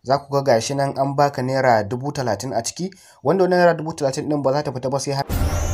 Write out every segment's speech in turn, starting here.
za ku ga gashi nan an baka naira dubu talatin a ciki wanda wannan naira dubu talatin din ba za ta fita ba sai har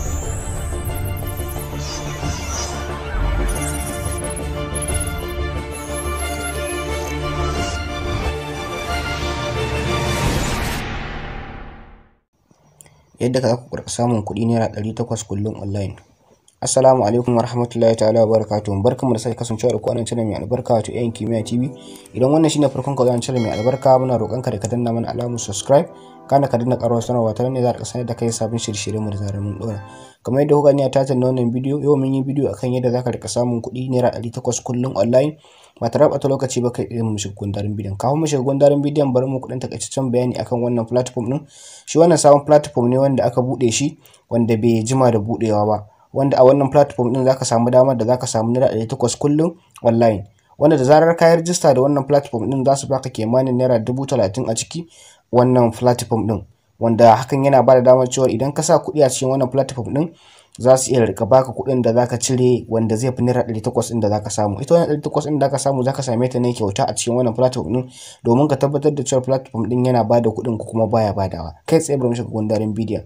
yadda za ku karɓi samun kuɗi naira ɗari takwas kullum online Assalamu alaikum wa rahmatullahi ta'ala wa barakatuhu barkamu da sake kasancewa da ku a nan channel mai albarka wato yan kimiyya TV idan wannan shine farkon ka zuwa channel mai albarka muna roƙon ka da ka danna mana alamar subscribe kana ka danna ƙarar sanarwa ta ne za ka sanar da kai sabon shirye-shiryen mu da zarar mun ɗora kamar yadda kuka ni a tatar wannan bidiyo yau mun yi bidiyo akan yadda za ka rika samun kuɗi naira ɗari takwas kullum online ba tare da lokaci ba kai irin mu shiga gundarin bidiyon kafin mu shiga gundarin bidiyon bari mu kuɗin takaitaccen bayani akan wannan platform ɗin shi wannan sabon platform ne wanda aka buɗe shi wanda bai jima da buɗewa ba wanda a wannan platform din zaka samu damar da zaka samu naira ɗari takwas kullum online wanda da zarar ka yi rijista da wannan platform din za su baka kimanin naira dubu talatin a ciki wannan platform din wanda hakan yana ba da damar cewa idan ka sa kuɗi a cikin wannan platform din za su iya rika baka kuɗin da zaka cire wanda zai fi naira ɗari takwas ɗin da zaka samu ita wannan ɗari takwas ɗin da zaka samu zaka same ta ne kyauta a cikin wannan platform ɗin domin ka tabbatar da cewa platform ɗin yana bada kuɗin ko kuma baya badawa kai tsaye bari mu shiga gundarin bidiyon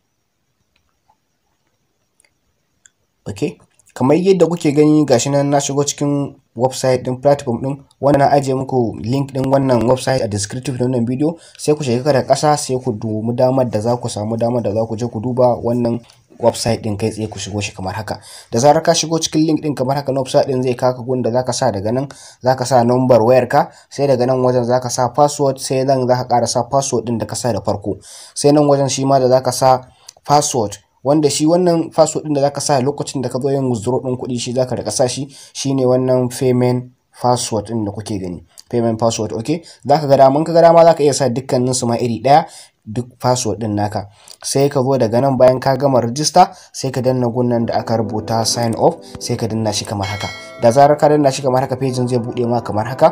ok kamar yadda kuke gani gashi nan na shigo cikin website din platform din wanda na ajiye muku link din wannan website a descriptive din wannan video sai ku shiga da ƙasa sai ku dubi damar da za ku samu damar da za ku je ku duba wannan website din kai tsaye ku shigo shi kamar haka da zarar ka shigo cikin link din kamar haka na website din zai kaka gun da zaka sa daga nan zaka sa number wayar ka sai daga nan wajen zaka sa password sai nan zaka ƙara sa password din da ka sa da farko sai nan wajen shi ma da zaka sa password wanda shi wannan password din da zaka sa lokacin da ka zo yin withdraw din kuɗi shi zaka rika sa shi shine wannan payment password din da kuke gani payment password okay zaka ga dama ka ga dama zaka iya sa dukkanin su ma iri daya duk password din naka sai ka zo daga nan bayan ka gama register sai ka danna gunnan da aka rubuta sign up sai ka danna shi kamar haka da zarar ka danna shi kamar haka page zai bude ma kamar haka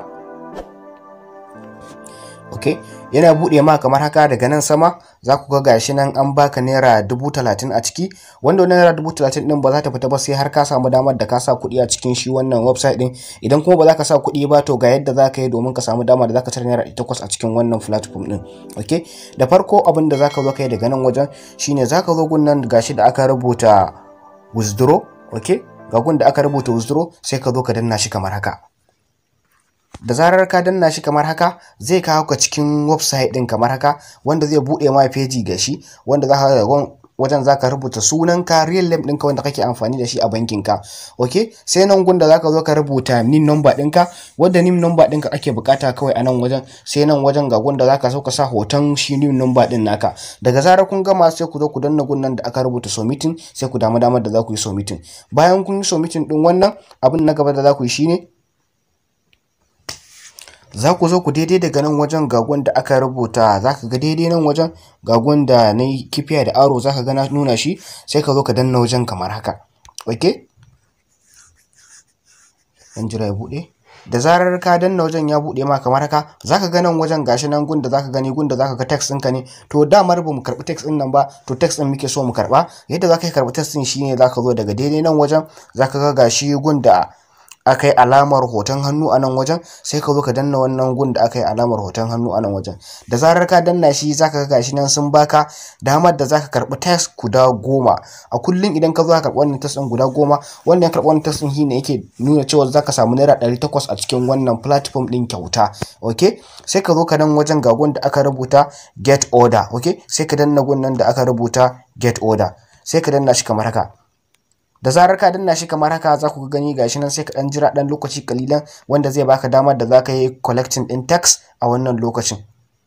okay yana buɗe ma kamar haka daga nan sama za ku ga gashi nan an baka naira dubu talatin a ciki wanda wannan naira dubu talatin din ba za ta fita ba sai har ka samu damar da ka sa kuɗi a cikin shi wannan website din idan kuma ba za ka sa kuɗi ba to ga yadda za ka yi domin ka samu damar da za ka cire naira takwas a cikin wannan platform din okay da farko abin da za ka zo ka yi daga nan wajen shine za ka zo gun nan gashi da aka rubuta withdraw okay ga gun da aka rubuta withdraw sai ka zo ka danna shi kamar haka da zarar ka danna shi kamar haka zai kawo ka cikin website din kamar haka wanda zai bude ma feji ga shi wanda za ka wajen za ka rubuta sunanka real name ɗinka wanda kake amfani da shi a bankinka ok sai nan gunda za ka zo ka rubuta nin number ɗinka wanda nin number ɗinka ake bukata kawai a nan wajen sai nan wajen ga gunda za ka so ka sa hoton shi nin number ɗin naka daga zarar kun gama sai ku zo ku danna gunnan da aka rubuta submitting sai ku damu damar da za ku yi submitting bayan kun yi submitting ɗin wannan abin na gaba da za ku yi shine za ku zo ku daidai daga nan wajen gagon da aka rubuta za ka ga daidai nan wajen gagon da na yi kifiya da aro za ka ga na nuna shi sai ka zo ka danna wajen kamar haka ok dan jira ya buɗe da zarar ka danna wajen ya buɗe ma kamar haka za ka ga nan wajen gashi nan gunda za ka gani gunda za ka ga text ɗinka ne to damar ba mu karɓi text ɗin nan ba to text ɗin muke so mu karɓa yadda za ka yi karɓi text ɗin shine za ka zo daga daidai nan wajen za ka ga gashi gunda aka yi alamar hoton hannu a nan wajen sai ka zo ka danna wannan gun da aka yi alamar hoton hannu a nan wajen da zarar ka danna shi zaka ga gashi nan sun baka damar da zaka karbi test guda goma a kullum idan ka zo ka karbi wannan test din guda goma wanda ya karbi wannan test din shine yake nuna cewa zaka samu naira ɗari takwas a cikin wannan platform din kyauta okay sai ka zo ka nan wajen ga gun da aka rubuta get order okay sai ka danna gun nan da aka rubuta get order sai ka danna shi kamar haka da zarar ka danna shi kamar haka za ku gani gashi nan sai ka dan jira dan lokaci kalilan wanda zai baka damar da za ka yi collecting din tax a wannan lokacin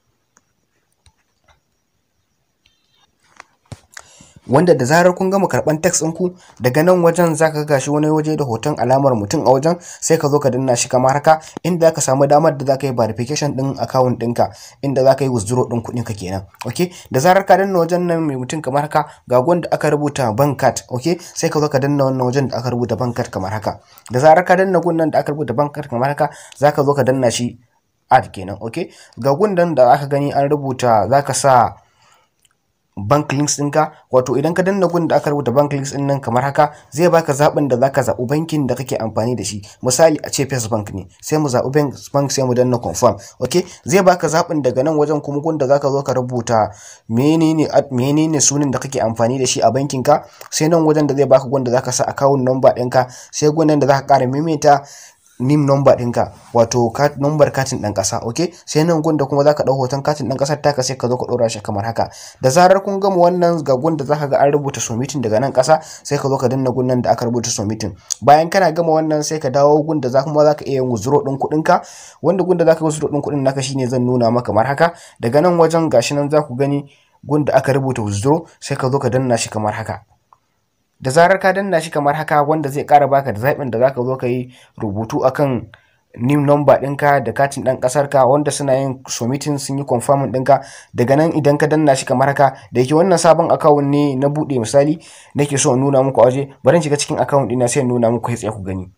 wanda da zarar kun gama karban tax ɗinku daga nan wajen za ka gashi wani waje da hoton alamar mutum a wajen sai ka zo ka danna shi kamar haka inda za ka samu damar da za ka yi verification ɗin account ɗinka inda za ka yi withdraw ɗin kuɗin ka kenan ok da zarar ka danna wajen nan mai mutum kamar haka ga wanda aka rubuta bank card ok sai ka zo ka danna wannan wajen da aka rubuta bank card kamar haka da zarar ka danna gun da aka rubuta bank card kamar haka za ka zo ka danna shi add kenan ok ga gundan da aka gani an rubuta za ka sa bank links ɗinka wato idan ka danna gun da aka rubuta bank links ɗin nan kamar haka zai baka zaɓin da zaka zaɓi bankin da kake amfani da shi misali a ce First Bank ne sai mu zaɓi bank sai mu danna confirm okay zai baka zaɓin daga nan wajen kuma gun da zaka zo ka rubuta menene menene sunan da kake amfani da shi a bankin ka sai nan wajen da zai baka gun da zaka sa account number ɗinka sai gun nan da zaka ƙara maimaita nim number ɗinka wato number katin ɗan ƙasa ok sai nan gunda kuma zaka ɗau hoton katin ɗan ƙasar taka sai ka zo ka ɗora shi kamar haka da zarar kun gama wannan ga gunda zaka ga an rubuta submitting daga nan ƙasa sai ka zo ka danna gunnan da aka rubuta submitting bayan kana gama wannan sai ka dawo gunda za kuma zaka iya yin withdraw ɗin kuɗin ka wanda gunda zaka withdraw ɗin kuɗin naka shine zan nuna maka kamar haka daga nan wajen gashi nan za ku gani gunda aka rubuta withdraw sai ka zo ka danna shi kamar haka da zarar ka danna shi kamar haka wanda zai ƙara baka da zaɓin da zaka zo ka yi rubutu akan new number ɗinka da katin ɗan ƙasar ka wanda suna yin submitting sun yi confirming ɗinka daga nan idan ka danna shi kamar haka da yake wannan sabon account ne na buɗe misali nake so in nuna muku a waje bari in shiga cikin account ɗina sai in nuna muku sai ku gani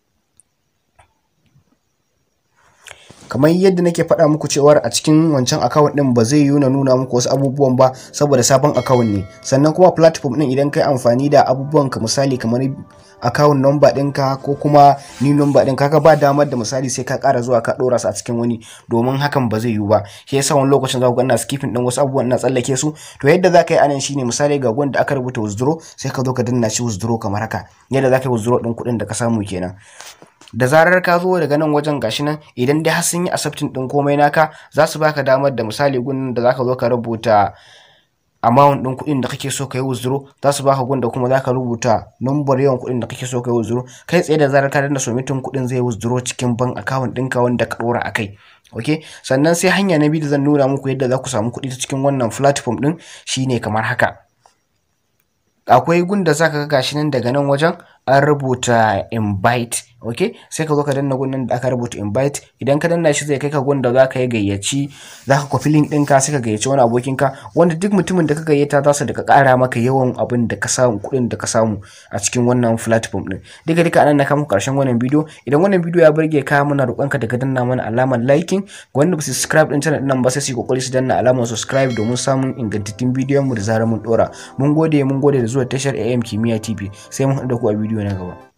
kamar yadda nake faɗa muku cewar a cikin wancan account ɗin ba zai yiwu na nuna muku wasu abubuwan ba saboda sabon account ne sannan kuma platform ɗin idan kai amfani da abubuwan ka misali kamar account number ɗinka ko kuma ni number ɗin ka ba damar da misali sai ka ƙara zuwa ka ɗora su a cikin wani domin hakan ba zai yiwu ba shi yasa wani lokacin za ku ga ina skipping ɗin wasu abubuwan ina tsallake su to yadda za ka yi anan shine misali ga wanda aka rubuta withdraw sai ka zo ka danna shi withdraw kamar haka yadda za ka yi withdraw ɗin kuɗin da ka samu kenan da zarar ka zo daga nan wajen gashi nan idan dai har sun yi accepting din komai naka za su baka damar da misali gun da zaka zo ka rubuta amount din kuɗin da kake so ka yi withdraw za su baka gun da kuma zaka rubuta number yawan kuɗin da kake so ka yi withdraw kai tsaye da zarar ka danna submitting kuɗin zai withdraw cikin bank account ɗinka wanda ka ɗora a kai ok sannan sai hanya na biyu da zan nuna muku yadda za ku samu kuɗi ta cikin wannan platform ɗin shine kamar haka akwai gun da zaka ga gashi nan daga nan wajen an rubuta invite ok sai ka zo ka danna gun da aka rubuta invite idan ka danna shi zai kai ka gun da zaka yi gayyaci zaka kwafi link ɗinka sai ka gayyaci wani abokin ka wanda duk mutumin da ka gayyata za su daga ƙara maka yawan abin da ka samu kuɗin da ka samu a cikin wannan platform ɗin duka duka anan na kama ƙarshen wannan bidiyo idan wannan bidiyo ya burge ka muna roƙon ka daga danna mana alamar liking wanda ba su subscribe ɗin channel ɗin nan ba sai su yi ƙoƙari su danna alamar subscribe domin samun ingantattun bidiyon mu da zarar mun ɗora mun gode mun gode da zuwa tashar AM Kimiyya TV sai mun haɗu da ku a bidiyo na gaba